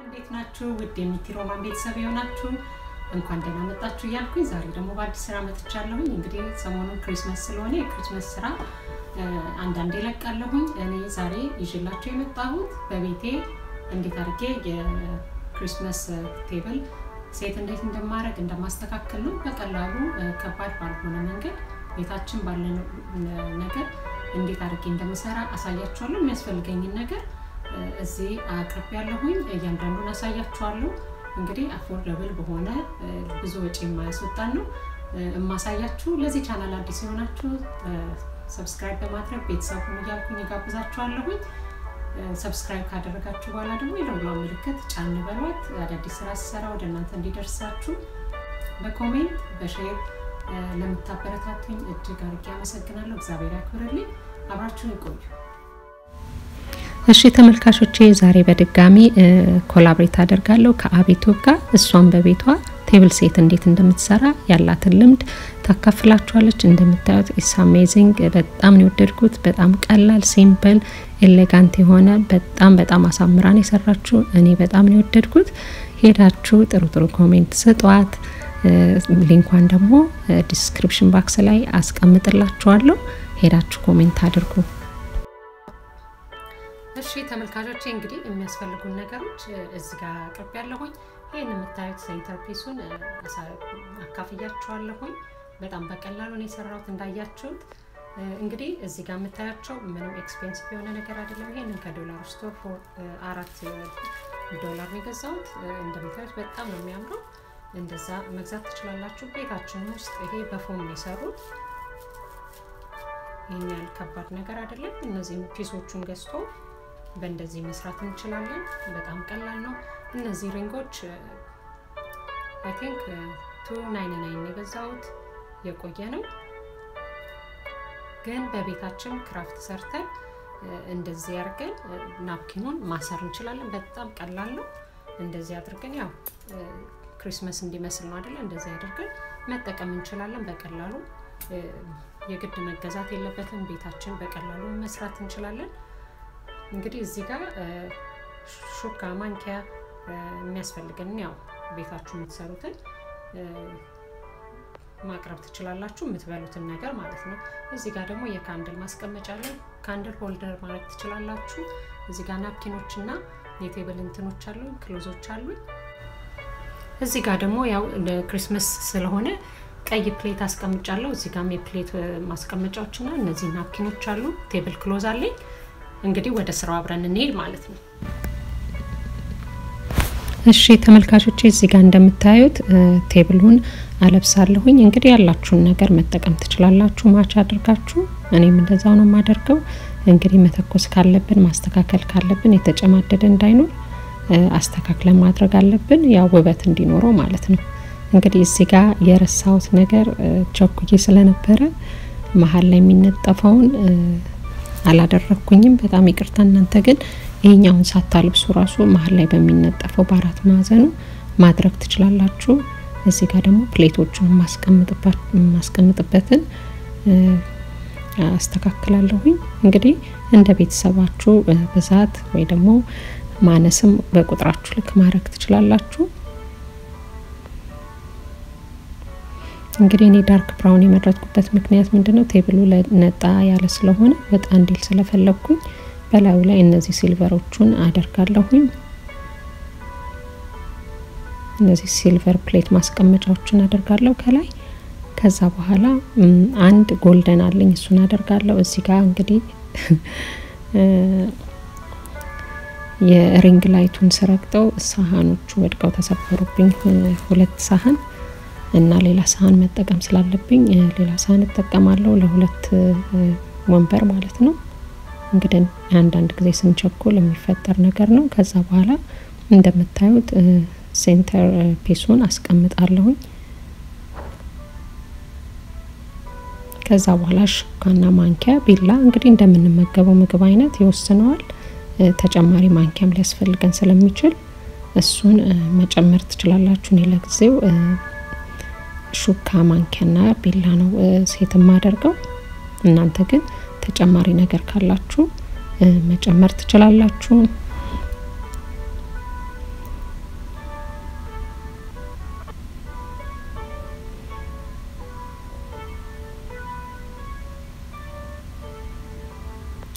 እንዴት ናችሁ? ውድ የሚቲ ሮማን ቤተሰብ የሆናችሁ እንኳን ደህና መጣችሁ እያልኩኝ ዛሬ ደግሞ በአዲስ ስራ መጥቻለሁኝ። እንግዲህ ሰሞኑን ክሪስመስ ስለሆነ የክሪስመስ ስራ አንዳንዴ እለቃለሁኝ። እኔ ዛሬ ይዤላችሁ የመጣሁት በቤቴ እንዴት አድርጌ የክሪስመስ ቴብል ሴት እንዴት እንደማድረግ እንደማስተካከል ነው። በቀላሉ ከባድ ባልሆነ መንገድ ቤታችን ባለ ነገር እንዴት አድርጌ እንደምሰራ አሳያችኋለሁ። የሚያስፈልገኝን ነገር እዚህ አቅርብ ያለሁኝ እያንዳንዱን አሳያችኋለሁ። እንግዲህ አፎርደብል በሆነ ብዙ ወጪ የማያስወጣን ነው የማሳያችሁ። ለዚህ ቻናል አዲስ የሆናችሁ ሰብስክራይብ በማድረግ ቤተሰብ ሁኑ እያልኩኝ እጋብዛችኋለሁኝ። ሰብስክራይብ ካደረጋችሁ በኋላ ደግሞ የደውሏ ምልክት ጫን በሏት። አዳዲስ ስራ ስሰራ ወደ እናንተ እንዲደርሳችሁ በኮሜንት በሼር ለምታበረታቱኝ እጅግ አድርጌ አመሰግናለሁ። እግዚአብሔር ያክብርልኝ። አብራችሁን ይቆዩ። እሺ ተመልካቾቼ ዛሬ በድጋሚ ኮላብሬት አደርጋለሁ ከአቤቶብ ጋር። እሷን በቤቷ ቴብል ሴት እንዴት እንደምትሰራ ያላትን ልምድ ታካፍላችኋለች። እንደምታዩት ኢስ አሜዚንግ በጣም ነው የወደድኩት። በጣም ቀላል ሲምፕል፣ ኤሌጋንት የሆነ በጣም በጣም አሳምራን የሰራችሁ እኔ በጣም ነው የወደድኩት። ሄዳችሁ ጥሩ ጥሩ ኮሜንት ስጧት። ሊንኳን ደግሞ ዲስክሪፕሽን ባክስ ላይ አስቀምጥላችኋለሁ። ሄዳችሁ ኮሜንት አድርጉ። እሺ ተመልካቾቼ እንግዲህ የሚያስፈልጉን ነገሮች እዚህ ጋር አቅርብ ያለሁኝ። ይህን የምታዩት ሴንተር ፒሱን አካፍያችኋለሁኝ። በጣም በቀላሉ ነው የሰራሁት እንዳያችሁት። እንግዲህ እዚህ ጋር የምታያቸው ምንም ኤክስፔንሲቭ የሆነ ነገር አይደለም። ይሄንን ከዶላር ስቶር ፎር አራት ዶላር ነው የገዛሁት። እንደምታዩት በጣም ነው የሚያምረው። እንደዛ መግዛት ትችላላችሁ። ቤታችን ውስጥ ይሄ በፎም ነው የሰሩት። ይህን ያህል ከባድ ነገር አይደለም። እነዚህም ፒሶቹን ገዝቶ በእንደዚህ መስራት እንችላለን። በጣም ቀላል ነው። እነዚህ ሪንጎች አይ ቲንክ ቱ ናይንቲ ናይን የገዛሁት የቆየ ነው፣ ግን በቤታችን ክራፍት ሰርተን እንደዚህ አድርገን ናፕኪኑን ማሰር እንችላለን። በጣም ቀላል ነው። እንደዚህ አድርገን ያው ክሪስመስ እንዲመስል ነው አይደለ? እንደዚህ አድርገን መጠቀም እንችላለን በቀላሉ የግድ መገዛት የለበትም። ቤታችን በቀላሉ መስራት እንችላለን። እንግዲህ እዚህ ጋር ሹካ፣ ማንኪያ የሚያስፈልገን ያው ቤታችሁ የምትሰሩትን ማቅረብ ትችላላችሁ፣ የምትበሉትን ነገር ማለት ነው። እዚህ ጋር ደግሞ የካንድል ማስቀመጫ አለን። ካንድል ሆልደር ማድረግ ትችላላችሁ። እዚህ ጋር ናፕኪኖች እና የቴብል እንትኖች አሉ፣ ክሎዞች አሉ። እዚህ ጋር ደግሞ ያው ክሪስመስ ስለሆነ ቀይ ፕሌት አስቀምጫለሁ። እዚህ ጋም የፕሌት ማስቀመጫዎች እና እነዚህ ናፕኪኖች አሉ። ቴብል ክሎዝ አለኝ። እንግዲህ ወደ ስራው አብረን እንሄድ ማለት ነው። እሺ ተመልካቾቼ እዚህ ጋር እንደምታዩት ቴብሉን አለብሳለሁኝ። እንግዲህ ያላችሁን ነገር መጠቀም ትችላላችሁ ማች አድርጋችሁ። እኔም እንደዛው ነው የማደርገው። እንግዲህ መተኮስ ካለብን ማስተካከል ካለብን የተጨማደደ እንዳይኖር አስተካክለን ማድረግ አለብን፣ ያው ውበት እንዲኖረው ማለት ነው። እንግዲህ እዚህ ጋር የረሳሁት ነገር ቸኩዬ ስለነበረ መሀል ላይ የሚነጠፈውን አላደረግኩኝም። በጣም ይቅርታ። እናንተ ግን ይሄኛውን ሳታልብሱ ራሱ መሀል ላይ በሚነጠፈው በአራት ማዕዘኑ ማድረግ ትችላላችሁ። እዚህ ጋር ደግሞ ፕሌቶቹን የማስቀምጥበትን አስተካክላለሁኝ። እንግዲህ እንደ ቤተሰባችሁ ብዛት ወይ ደግሞ ማነስም በቁጥራችሁ ልክ ማድረግ ትችላላችሁ። እንግዲህ እኔ ዳርክ ብራውን የመረጥኩበት ምክንያት ምንድነው? ቴብሉ ነጣ ያለ ስለሆነ ወጣ እንዲል ስለፈለግኩኝ በላዩ ላይ እነዚህ ሲልቨሮቹን አደርጋለሁኝ። እነዚህ ሲልቨር ፕሌት ማስቀመጫዎችን አደርጋለሁ ከላይ። ከዛ በኋላ አንድ ጎልደን አለኝ እሱን አደርጋለሁ። እዚህ ጋር እንግዲህ የሪንግ ላይቱን ስረግጠው ሳህኖቹ ወድቀው ተሰበሩብኝ። ሁለት ሳህን እና ሌላ ሳህን መጠቀም ስላለብኝ ሌላ ሳህን እጠቀማለሁ ለሁለት ወንበር ማለት ነው። እንግዲህ አንዳንድ ጊዜ ስንቸኩል የሚፈጠር ነገር ነው። ከዛ በኋላ እንደምታዩት ሴንተር ፒሱን አስቀምጣለሁኝ። ከዛ በኋላ ሹካና ማንኪያ፣ ቢላ እንግዲህ እንደምንመገበው ምግብ አይነት ይወስነዋል። ተጨማሪ ማንኪያም ሊያስፈልገን ስለሚችል እሱን መጨመር ትችላላችሁ። እኔ ለጊዜው ሹካ ማንኪያና ቢላ ነው ሴት የማደርገው። እናንተ ግን ተጨማሪ ነገር ካላችሁ መጨመር ትችላላችሁ።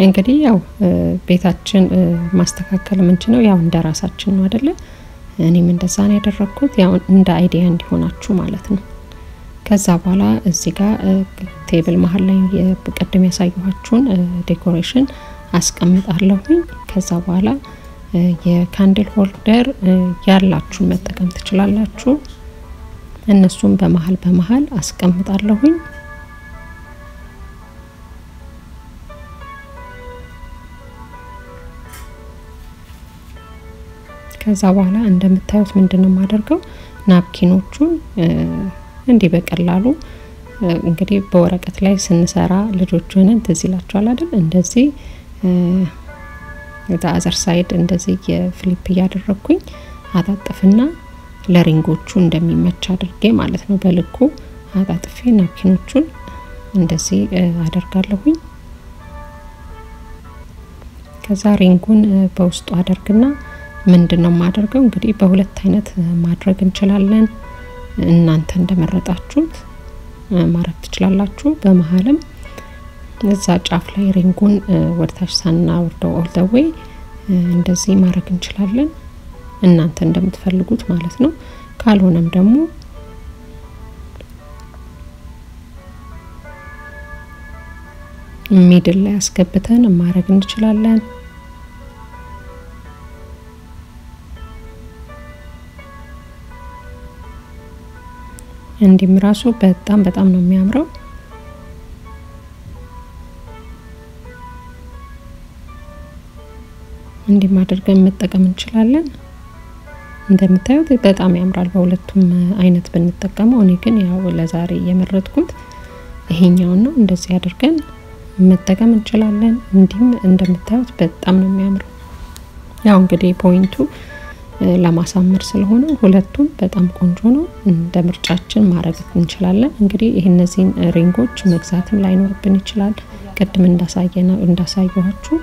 እንግዲህ ያው ቤታችን ማስተካከል የምንችለው ያው እንደ ራሳችን ነው አይደለ? እኔም እንደዛ ነው ያደረግኩት፣ ያው እንደ አይዲያ እንዲሆናችሁ ማለት ነው። ከዛ በኋላ እዚህ ጋር ቴብል መሀል ላይ ቅድም ያሳየኋችሁን ዴኮሬሽን አስቀምጣለሁኝ። ከዛ በኋላ የካንድል ሆልደር ያላችሁን መጠቀም ትችላላችሁ። እነሱም በመሀል በመሀል አስቀምጣለሁኝ። ከዛ በኋላ እንደምታዩት ምንድን ነው የማደርገው ናፕኪኖቹን እንዲህ በቀላሉ እንግዲህ በወረቀት ላይ ስንሰራ ልጆች ሆነን ትዝ ይላችኋል አይደል? እንደዚህ አዘር ሳይድ እንደዚህ የፍሊፕ እያደረግኩኝ አጣጥፍና ለሪንጎቹ እንደሚመች አድርጌ ማለት ነው በልኩ አጣጥፌ ናፕኪኖቹን እንደዚህ አደርጋለሁኝ። ከዛ ሪንጉን በውስጡ አደርግና ምንድን ነው የማደርገው እንግዲህ በሁለት አይነት ማድረግ እንችላለን። እናንተ እንደመረጣችሁት ማድረግ ትችላላችሁ። በመሀልም እዛ ጫፍ ላይ ሪንጉን ወደታች ሳናወርደው ኦልደዌይ እንደዚህ ማድረግ እንችላለን። እናንተ እንደምትፈልጉት ማለት ነው። ካልሆነም ደግሞ ሚድል ላይ አስገብተን ማድረግ እንችላለን። እንዲህም ራሱ በጣም በጣም ነው የሚያምረው። እንዲህም አድርገን መጠቀም እንችላለን። እንደምታዩት በጣም ያምራል። በሁለቱም አይነት ብንጠቀመው፣ እኔ ግን ያው ለዛሬ የመረጥኩት ይሄኛውን ነው። እንደዚህ አድርገን መጠቀም እንችላለን። እንዲህም እንደምታዩት በጣም ነው የሚያምረው። ያው እንግዲህ ፖይንቱ ለማሳመር ስለሆነ ሁለቱም በጣም ቆንጆ ነው። እንደ ምርጫችን ማድረግ እንችላለን። እንግዲህ ይህ እነዚህን ሪንጎች መግዛትም ላይኖርብን ይችላል። ቅድም እንዳሳየኋችሁ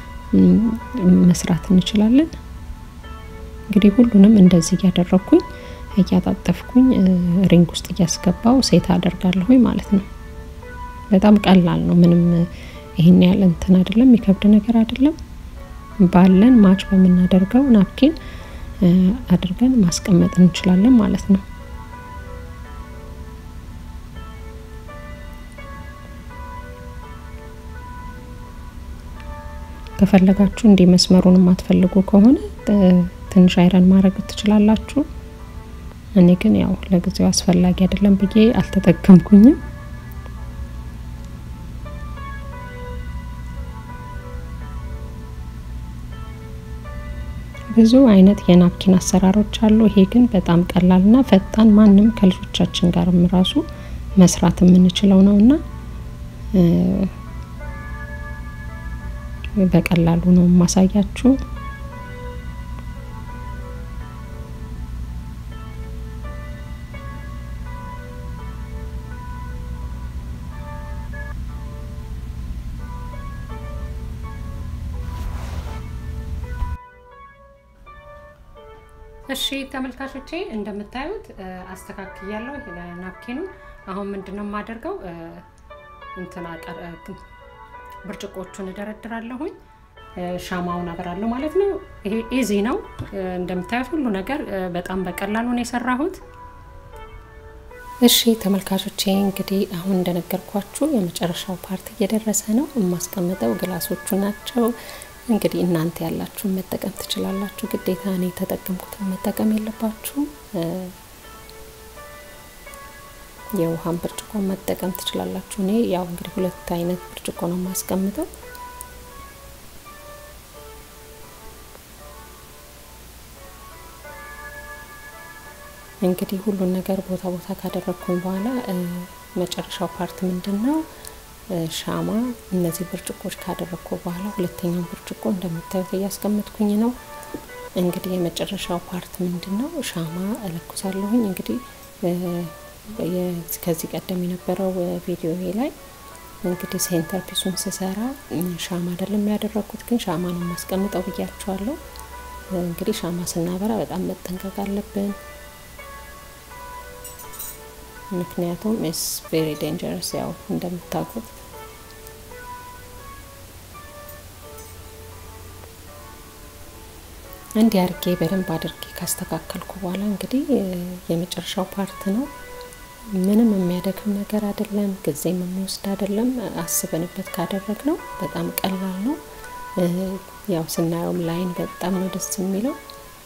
መስራት እንችላለን። እንግዲህ ሁሉንም እንደዚህ እያደረግኩኝ እያጣጠፍኩኝ ሪንግ ውስጥ እያስገባው ሴት አደርጋለሁኝ ማለት ነው። በጣም ቀላል ነው። ምንም ይህን ያህል እንትን አይደለም፣ የሚከብድ ነገር አይደለም። ባለን ማች በምናደርገው ናፕኪን አድርገን ማስቀመጥ እንችላለን ማለት ነው። ከፈለጋችሁ እንዲህ መስመሩን የማትፈልጉ ከሆነ ትንሽ አይረን ማድረግ ትችላላችሁ። እኔ ግን ያው ለጊዜው አስፈላጊ አይደለም ብዬ አልተጠቀምኩኝም። ብዙ አይነት የናፕኪን አሰራሮች አሉ። ይሄ ግን በጣም ቀላልና ፈጣን ማንም ከልጆቻችን ጋርም ራሱ መስራት የምንችለው ነው እና በቀላሉ ነው የማሳያችሁ። እሺ ተመልካቾቼ እንደምታዩት አስተካክያለሁ ናፕኪኑ። አሁን ምንድነው የማደርገው እንትና ብርጭቆቹን እደረድራለሁኝ፣ ሻማውን አበራለሁ ማለት ነው። ይሄ ኢዚ ነው እንደምታዩት፣ ሁሉ ነገር በጣም በቀላሉ ነው የሰራሁት። እሺ ተመልካቾቼ እንግዲህ አሁን እንደነገርኳችሁ የመጨረሻው ፓርት እየደረሰ ነው። የማስቀምጠው ግላሶቹ ናቸው። እንግዲህ እናንተ ያላችሁን መጠቀም ትችላላችሁ። ግዴታ እኔ የተጠቀምኩትን መጠቀም የለባችሁም። የውሃን ብርጭቆ መጠቀም ትችላላችሁ። እኔ ያው እንግዲህ ሁለት አይነት ብርጭቆ ነው የማስቀምጠው። እንግዲህ ሁሉን ነገር ቦታ ቦታ ካደረግኩኝ በኋላ መጨረሻው ፓርት ምንድን ነው? ሻማ እነዚህ ብርጭቆች ካደረግኩ በኋላ ሁለተኛውን ብርጭቆ እንደምታዩት እያስቀመጥኩኝ ነው። እንግዲህ የመጨረሻው ፓርት ምንድን ነው? ሻማ እለኩሳለሁኝ። እንግዲህ ከዚህ ቀደም የነበረው ቪዲዮ ላይ እንግዲህ ሴንተር ፒሱን ስሰራ ሻማ አይደለም ያደረግኩት፣ ግን ሻማ ነው የማስቀምጠው ብያችኋለሁ። እንግዲህ ሻማ ስናበራ በጣም መጠንቀቅ አለብን። ምክንያቱም ኢስ ቬሪ ዴንጀረስ ያው እንደምታውቁት እንዲህ አድርጌ በደንብ አድርጌ ካስተካከልኩ በኋላ እንግዲህ የመጨረሻው ፓርት ነው። ምንም የሚያደክም ነገር አይደለም፣ ጊዜም የሚወስድ አይደለም። አስበንበት ካደረግ ነው በጣም ቀላል ነው። ያው ስናየውም ላይን በጣም ነው ደስ የሚለው።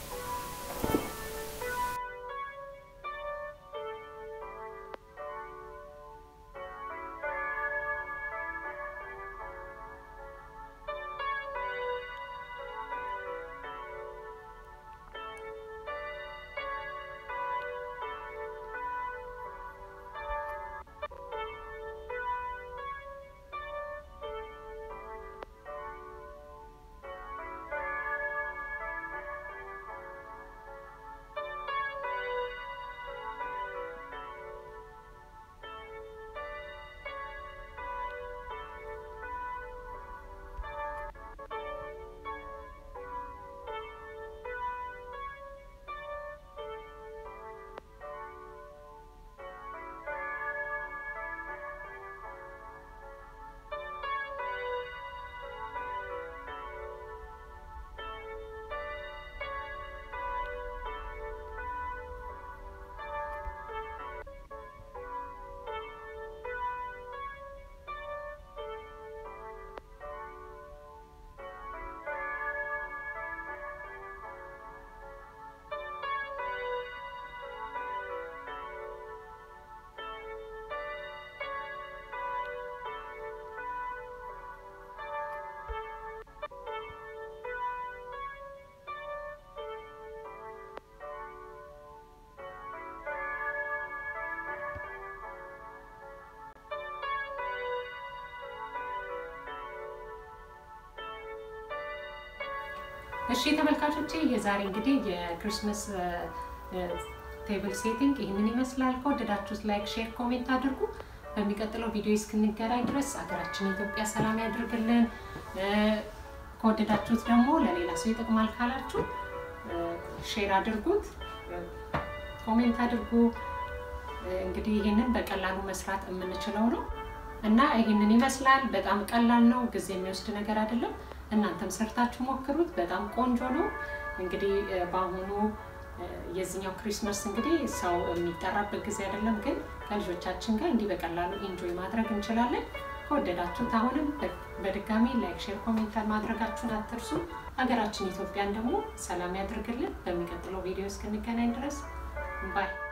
እሺ ተመልካቾቼ የዛሬ እንግዲህ የክሪስመስ ቴብል ሴቲንግ ይህንን ይመስላል። ከወደዳችሁት ላይክ፣ ሼር፣ ኮሜንት አድርጉ። በሚቀጥለው ቪዲዮ እስክንገናኝ ድረስ ሀገራችን ኢትዮጵያ ሰላም ያድርግልን። ከወደዳችሁት ደግሞ ለሌላ ሰው ይጠቅማል ካላችሁ ሼር አድርጉት፣ ኮሜንት አድርጉ። እንግዲህ ይህንን በቀላሉ መስራት የምንችለው ነው እና ይህንን ይመስላል። በጣም ቀላል ነው፣ ጊዜ የሚወስድ ነገር አይደለም። እናንተም ሰርታችሁ ሞክሩት። በጣም ቆንጆ ነው። እንግዲህ በአሁኑ የዚህኛው ክሪስመስ እንግዲህ ሰው የሚጠራበት ጊዜ አይደለም፣ ግን ከልጆቻችን ጋር እንዲህ በቀላሉ ኢንጆይ ማድረግ እንችላለን። ከወደዳችሁት አሁንም በድጋሚ ላይክ፣ ሼር፣ ኮሜንት ማድረጋችሁን አትርሱ። ሀገራችን ኢትዮጵያን ደግሞ ሰላም ያድርግልን። በሚቀጥለው ቪዲዮ እስክንገናኝ ድረስ ባይ